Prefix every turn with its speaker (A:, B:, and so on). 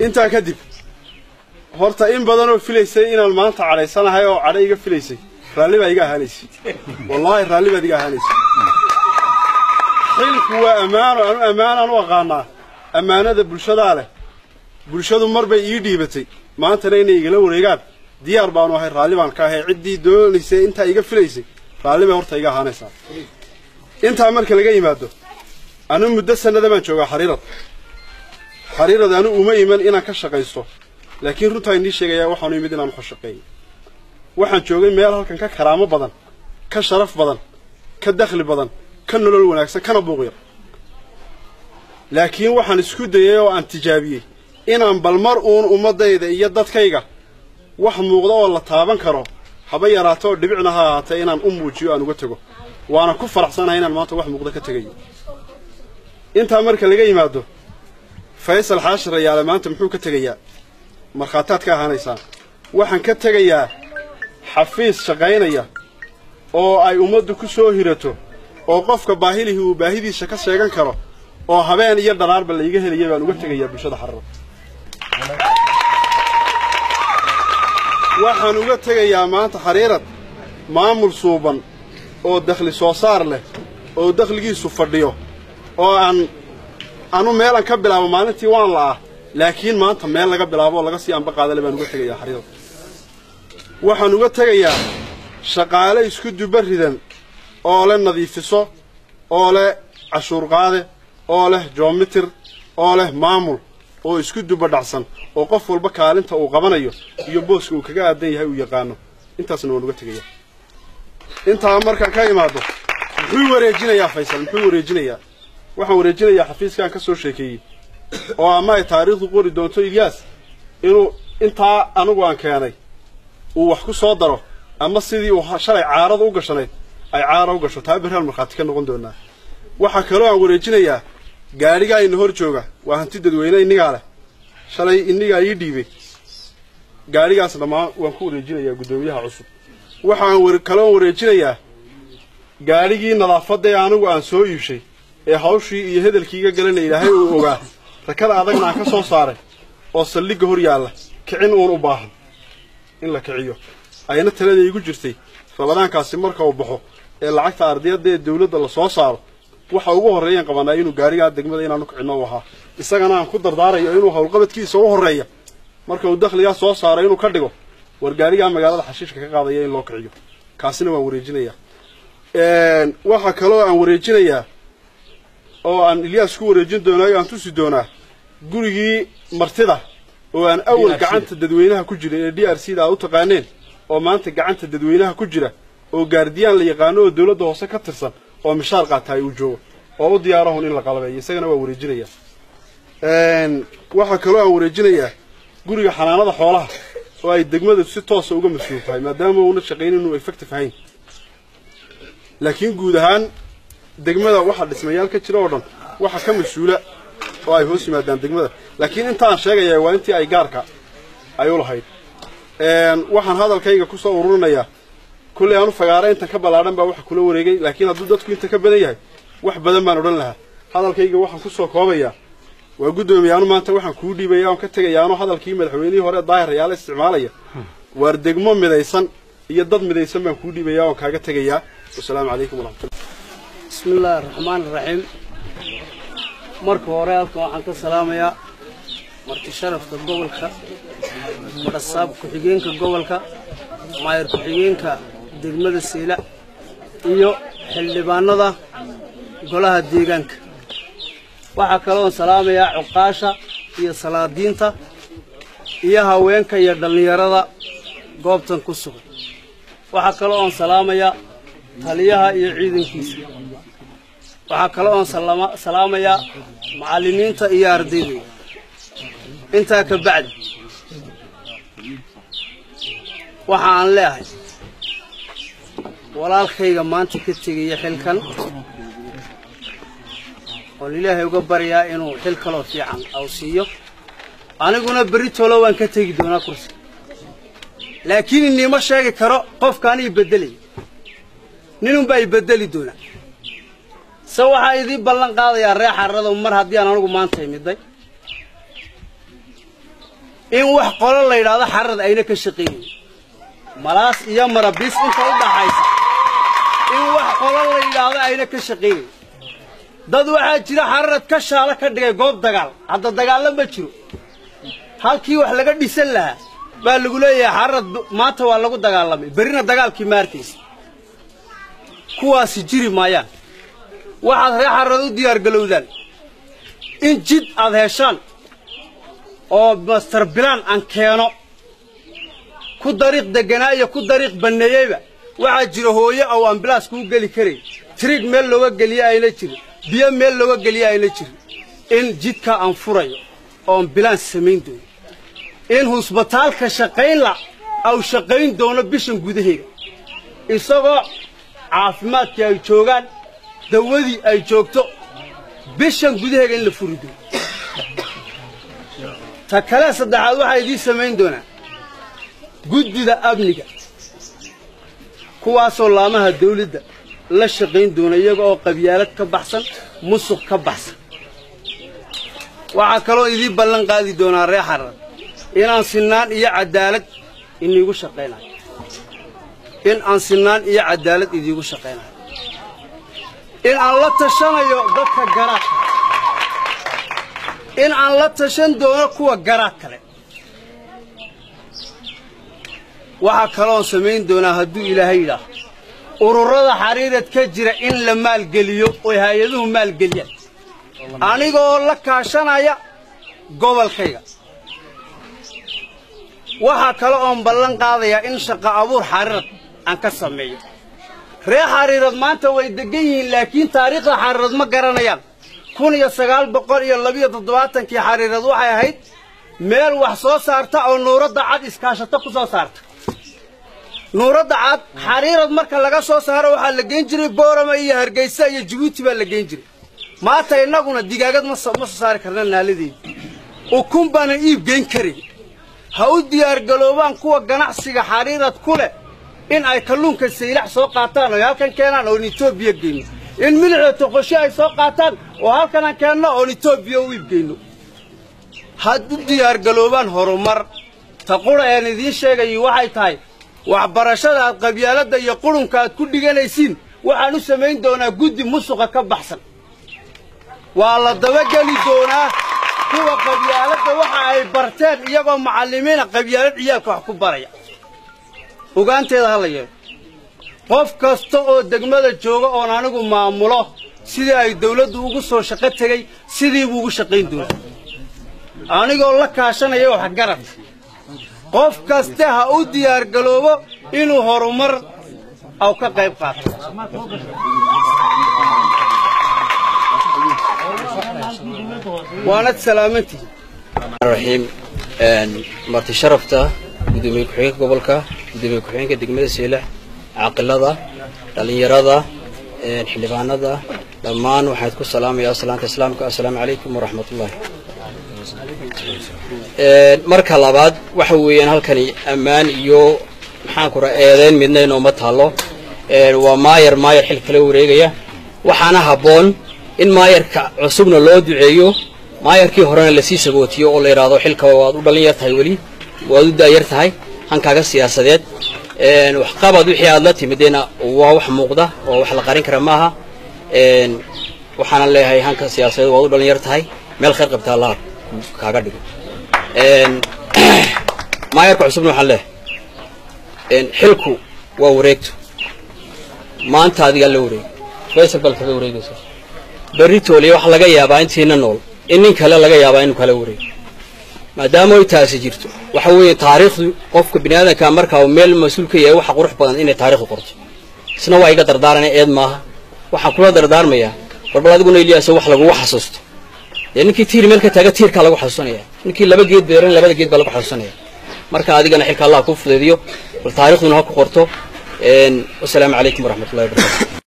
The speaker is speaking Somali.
A: intaa kadib horta in badanoo filaysay inaan maanta cadhaysanahay oo cadho iga filaysay raalli baa iga ahaanaysay wallaahi raalli baad iga ahaanaysay xilku waa ammaano anu ammaanaan u aqaanaa ammaanada bulshadaa leh bulshadu mar bay ii dhiibatay maantana inay igala wareegaan diyaar baanu ahay raalli baan ka ahay ciddii doonaysay intaa iga filaysay raalli bay horta iga ahaanaysaa intaa marka laga yimaado anu muddo sannada baan joogaa xariirad xariirad anu uma iman inaan ka shaqaysto laakiin runtaa inii sheegayaa waxaanu imid inaan uka shaqeeyo waxaan joogay meel halkan ka karaamo badan ka sharaf badan ka dakhli badan ka nolol wanaagsan kana buuq yar laakiin waxaan isku dayay oo aan tijaabiyey inaan bal mar uun ummaddayda iyo dadkayga wax muuqda oo la taaban karo haba yaraato oo dhibicna ha ahaatee inaan u muujiyo aan uga tego waana ku faraxsanahay inaan maanta wax muuqda ka tegayo intaa marka laga yimaado faysal xaashir rayaale maanta muxuu ka tegayaa markhaataad ka ahaanaysaan waxaan ka tegayaa xafiis shaqaynaya oo ay ummaddu ku soo hirato oo qofka baahilihii uu baahidiisa ka sheegan karo oo habeen iyo dharaarba layga helaya baan uga tegayaa bulshada xararo waxaan uga tegayaa maanta xariirad maamul suuban oo dakhli soo saar leh oo dakhligiisu fadhiyo oo aan anu meelan ka bilaabo maalintii waan la'ah laakiin maanta meel laga bilaabo oo laga sii anba qaadale baan uga tegayaa xariirad waxaan uga tegayaa shaqaale isku duba ridan oo leh nadiifiso oo leh cashuur qaade oo leh joomitir oo leh maamul oo isku duba dhacsan oo qof walba kaalinta uu qabanayo iyo booska uu kaga aadan yahay uu yaqaano intaasna waan uga tegayaa intaa markaan ka imaado muxuu wareejinayaa faysal muxuu wareejinayaa waxaan wareejinayaa xafiiskaan ka soo sheekeeyey oo ama ay taariikhdu qori doonto ilyaas inuu intaa anigu aan keenay uu wax ku soo daro ama sidii uu shalay caarada u gashanayd ay caara u gasho taa berhaan markhaati ka noqon doonaa waxaa kaloo aan wareejinayaa gaadhigaa ina hor jooga waa hanti dadweyne innigaa leh shalay innigaa ii dhiibay gaadhigaas dhammaan waan ku wareejinayaa guddoomiyaha cusub waxaan kaloo wareejinayaa gaadhigii nadaafaddae anigu aan soo iibshay ee hawshii iyo hedelkiiga galana ilaahay uu ogaa rakada adagna aan ka soo saaray oo saldhigga hor yaalla kicin uun u baahan in la kiciyo ayna talada iigu jirtay rabadaankaasi marka uu baxo ee lacagta ardiyadda ee dawladda la soo saaro waxa ugu horreeyaan qabanaa inuu gaarigaa degmada inaanu kicinno u ahaa isagana aan ku dardaarayo inuu howlqabadkiisa u horreeya marka uu dakhligaa soo saaro inuu ka dhigo war gaarigaa magaalada xashiishka ka qaadaya in loo kiciyo kaasina waan wareejinayaa waxaa kaloo aan wareejinayaa oo aan ilyaas ku wareejin doonaayo aan tusi doonaa gurigii martida oo aan awal gacanta dadweynaha ku jira ee d r c da aad u taqaaneen oo maanta gacanta dadweynaha ku jira oo gaardiyaan la yaqaano oo dawladda hoose ka tirsan oo mishaar qaataay uu joogo oo u diyaarahun in la qalabeeyo isagana waa wareejinayaa waxaa kaloo aan wareejinayaa guriga xanaanada xoolaha oo ay degmadu si toosa uga mas-uul tahay maadaama uuna shaqaynin inuu effective ahayn laakiin guud ahaan degmada waxaa dhismayaal ka jira oo dhan waxa ka mas-uula oo ay hoos yimaadaan degmada laakiin intaan sheegayaa waa intii ay gaarka ay u lahayd waxaan hadalkayga ku soo ururinayaa kulley aanu fagaare intan ka ballaadhan baa waxa kula wareegay laakiin hadduu dadku inta ka badan yahay wax badan baan odhan lahaa hadalkayga waxaan ku soo koobayaa waa guddoomiye anu maanta waxaan kuu dhiibaya oon ka tegaya anoo hadalkii madaxweynihii hore daahir rayaale isticmaalaya waar degmo midaysan iyo dad midaysan baan kuu dhiibaya oon kaaga tegayaa wasalaamu calaykum waraxmatullah
B: bismi illaahi araxmaan iraxiim marka hore halkan waxaan ka salaamayaa marti sharafka gobolka madhasaab ku-xigeenka gobolka maayar ku-xigeenka degmada siila iyo xildhibaanada golaha deegaanka waxaa kaloon salaamayaa cuqaasha iyo salaadiinta iyo haweenka iyo dhallinyarada goobtan ku sugan waxaa kaloo oon salaamayaa taliyaha iyo ciidankiisa waxaa kaloo oon salaamayaa macallimiinta iyo ardayda intaa ka bacdi waxa aan leeahay walaalkayga maanta ka tegaya xilkan oon ilaahay uga baryaa inuu xil kaloo fiican aw siiyo aniguna berri tolo waan ka tegi doonaa kursiga laakiin iniima sheegi karo qofkaan ii beddelaya ninunbaa i beddeli doonaa se waxaa idii ballan qaadayaa ree xarrada mar haddii aan anigu maanta imiday in wax qolo la yidhaahdo xarad ayna ka shaqaynayn malaas iyo marabiis inta u dhaxaysa in wax qolo la yidhaahdo ayna ka shaqaynayn dad waxaa jira xararad ka shaalo ka dhigay goob dagaal hadda dagaallo ma jiro halkii wax laga dhisan lahaa baa lagu leeyahay xararad maanta waa lagu dagaalamay berrina dagaalkii ma arkaysa kuwaasi jiri maayaan waxaad ree xararad u diyaargalowdaan in jid aad heshaan oo master bilaan aan keeno ku dariiq deganaa iyo ku dariiq banneeyeyba waxaa jira hooyo oo ambilaas kuu geli karayn trig meel looga geliye ayna jirin biyo meel looga geliye ayna jirin in jidka aan furayo oon bilaan samayn doono in husbitaalka shaqaynla au shaqayn doono bishan gudaheeda isagoo caafimaadkii ay joogaan dawadii ay joogto bishan gudaheega in la furi doono ta kale saddexaad waxaa idiin samayn doonaa guddida amniga kuwaasoo laamaha dawladda la shaqayn doona iyaga oo qabyaalad ka baxsan musuq ka baxsan waxaa kaloo idiin ballan qaadi doonaa ree xarar inaan sinaan iyo caddaalad iniigu shaqaynayo in aan sinaan iyo caddaalad idiigu shaqaynayo in aan la tashanayo dadka garaadka in aan la tashan doono kuwa garaad kale waxaa kaloon samayn doonaa hadduu ilaahay yidhaaho ururada xariirad ka jira in la maalgeliyo oy hay-aduhu maalgeliyaan anigoo la kaashanaya gobolkayga waxaa kale oon ballan qaadayaa in shaqo abuur xariirad aan ka sameeyo ree xariirad maanta way degan yihiin laakiin taariikhda xariirad ma garanayaan kun iyo sagaal boqol iyo labiyo toddobaatankii xariirad waxay ahayd meel wax soo saarta oo nuuradda cad iskaashato ku soo saarta nuuradda cad xariirad marka laga soo saaro waxaa la geyn jiray boorama iyo hargeysa iyo jabuuti baa la geyn jiray maanta innaguna digaagad ma soo saari karna naaladeeda ukun baanan iib geyn karay ha u diyaargaloobaan kuwa ganacsiga xariirad ku leh in ay kalluunka saylax soo qaataan oo halkan keenaan oon etoobiya geyno in midixda toqosho ay soo qaataan oo halkanaan keenno oon etoobiya u iibgeyno had u diyaargaloobaan horumar ta qura een idiin sheegayi waxay tahay waxbarashada aad qabyaaladda iyo qurunka aad ku dhiganaysiin waxaan u samayn doonaa guddi musuqa ka baxsan waa la dabageli doonaa kuwa qabyaaladda waxa ay barteen iyagoo macallimiina qabyaalad ciyaalka wax ku baraya ogaanteeda ha la yeelo qof kasta oo degmada jooga oon anigu maamulo sidii ay dawladdu ugu soo shaqo tegey sidii buu ugu shaqayn doonaa anigoo la kaashanaya waxgarad qof kaste ha u diyaargaloobo inuu horumar aw ka qayb qaato waanad salaamantihi
C: raxiim marti sharafta gudoomiye ku-xigeenka gobolka gudoomiye ku-xigeenka degmada seelax caaqilada dhallinyarada xildhibaanada dhammaan waxaad ku salaamayaa salaanta islaamka assalaamu calaykum waraxmatullaahi marka labaad waxa weeyaan halkani ammaan iyo maxaan kura eedeyn midna inooma taalo waa maayar maayar xil kala wareegaya waxaana habboon in maayarka cusubna loo duceeyo maayarkii horena lasii sagootiyo oo la yidhaahdo xilka waad u dhalin yar tahay weli waad u daayar tahay hankaaga siyaasadeed waxqabad wixii aad la timidena waa wax muuqda oo wax la qarin kara maaha waxaana leeyahay hanka siyaasadeed waad u dhalin yar tahay meel khayr qabta allaha kaaga dhigo maayarka cusubna waxaan leeyahay xilku waa wareegto maanta adigaa la wareeg faysal bal kaga wareegaysa berri tooliya waxaa laga yaabaa intiina nool in nin kale laga yaabaa inuu kala wareego maadaama ay taasi jirto waxa weeye taariikhdu qofka bini aadamka markaa meel mas-uul ka yahay waxa qurux badan inay taariikhdu qorto isna waa iga dardaarana eed maaha waxaan kula dardaarmayaa warbal adiguna iliyaaso wax lagugu xasuusto dee ninkii tiir meel ka taaga tiirkaa lagu xasuusanaya ninkii laba geed beeran labada geed baa lagu xasuusanaya marka adigana xilka allah kuu fudeediyo bal taarikhduna ha ku qorto wasalaamu calaykum waraxmatullahi wabarakatu